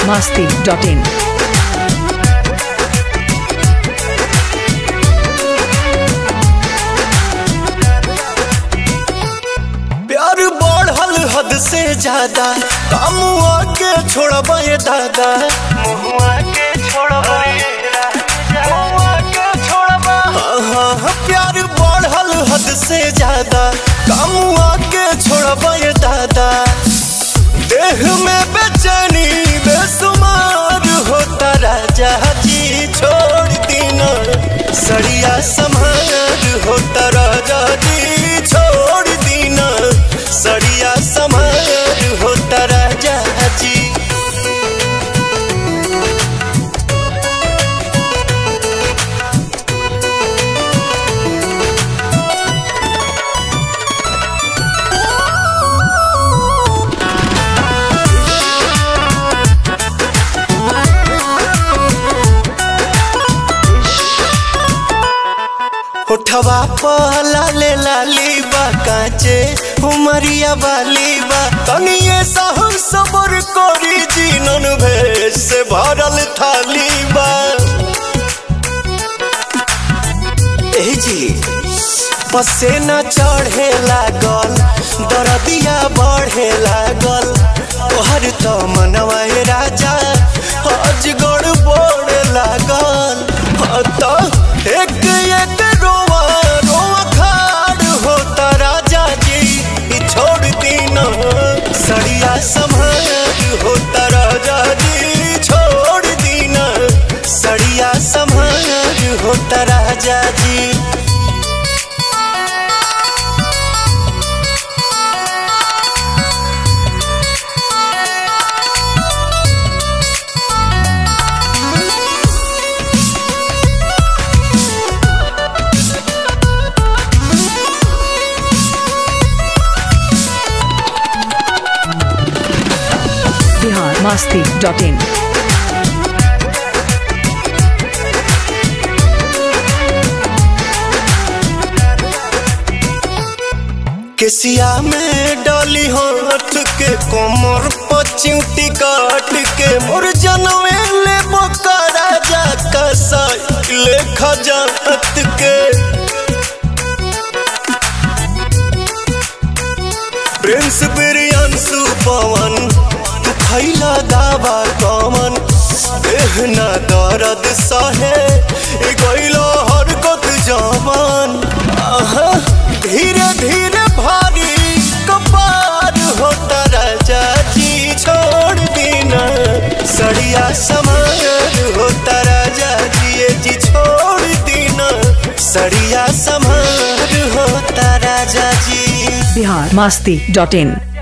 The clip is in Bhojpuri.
biharmasti.in प्यार बढ़ल हद से ज्यादा कामुआ के छोड़बा ये दादा मुहुआ के छोड़बा ये राजा। मुहुआ के छोड़बा हाँ, हाँ, हाँ, प्यार बढ़ल हद से ज्यादा कामुआ के छोड़बा ये दादा देह में बेचैनी बेसुमार होता राजा जी छोड़ दीना सड़िया समार होता राजा जी छोड़ दीना सड़िया समार होता राजा जी उठवा पहला ले लाली बा काचे उमरिया वाली बा तनिए सहम सबर करी जीनन भेष से भरल थाली बा ए जी पसेना चढ़े लागल दरदिया बढ़े लागल तोहर तो मनवा ए राजा अजगड़ बोड़ लागल हाँ तो एक एक रोवा रोवा खाड़ होता राजा जी ई छोड़ दीना सड़िया संभाल होता राजा जी छोड़ दीना सड़िया संभाल होता राजा जी biharmasti.in केसिया में डाली हाथ के कोमर पचिउटी काट के मोर जनवे ले बकरा जा कसाइल खजात के प्रिंस बिरियांसु पवन तू खैला दावा कमन देहना दर्द सहे ए गइलो हरकत जवान आहा धीरे धीरे भारी कपार होता राजा जी छोड़ दीना सड़िया समार होता राजा जी ये जी छोड़ दीना सड़िया समार होता राजा जी biharmasti.in